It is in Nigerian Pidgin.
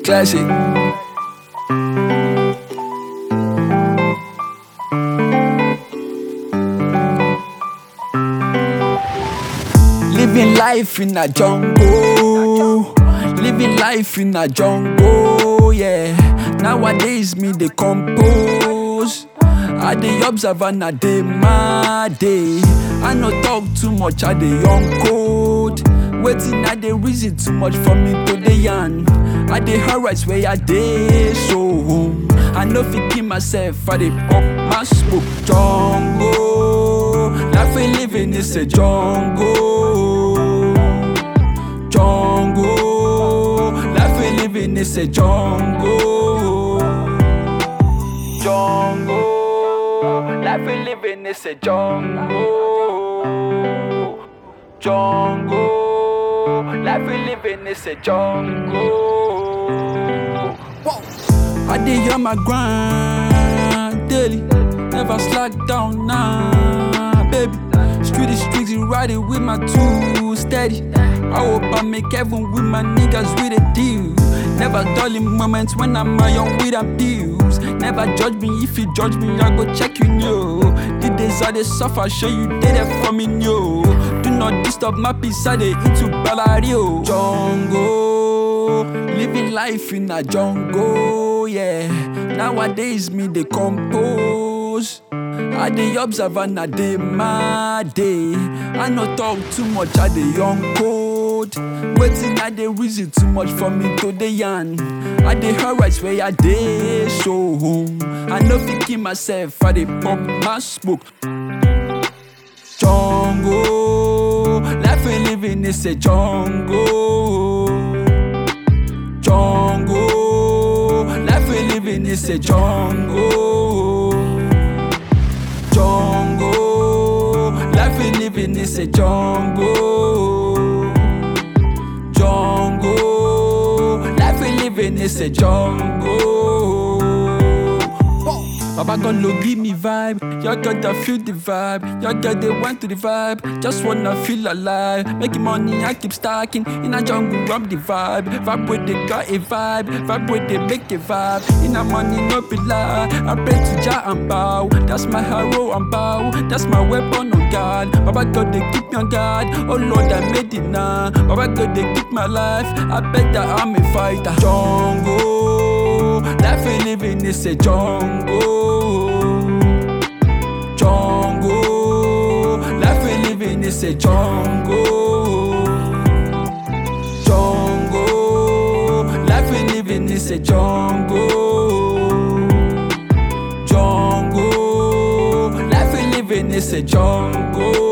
Classic. Living life in a jungle. Living life in a jungle, yeah. Nowadays, me they compose. I dey observe and I dey my day. I no talk too much, I dey on code. Waiting, I dey reason too much for me to dey yarn. I dey alright where I dey so. I no fit kill myself, I dey pop my smoke. Jungle, life we living is a jungle. Jungle, life we living is a jungle. Jungle, life we living is a jungle. Jungle, life we living is a jungle. Whoa. I dey on my grind daily, never slack down now, baby. Street is street, ride it with my two steady. I hope I make heaven with my niggas with a deal. Never dull in moments when I'm my own with abuse. Never judge me if you judge me, I go check you know. The days I dey suffer, show you did it for me, yo. Do not disturb my peace, I dey into Balario. Jungle, living life in a jungle, yeah. Nowadays me dey compose. I dey observe and I dey my day. I no talk too much, I dey on code. Waiting, I dey reason too much for me to dey yarn. I dey alright where I dey so. I no fit kill myself, I dey pop my smoke. Jungle, life we living is a jungle. Jungle, life we living is a jungle. Jungle, life we living is a jungle. Jungle, life we living is a jungle. Baba God lo give me vibe, y'all gotta feel the vibe, y'all got they want to the vibe, just wanna feel alive. Making money, I keep stacking in a jungle, I'm the vibe. Vibe with they got a vibe, vibe with they make a vibe. In a money, no be lie. I pray to Jah and bow, that's my hero and bow, that's my weapon on God. Baba God they keep me on guard, oh Lord I made it now. Baba God they keep my life, I bet that I'm a fighter. Jungle, life we living is a jungle. Jungle, life we living is a jungle. Jungle, life we living is a jungle. Jungle, life we living is a jungle.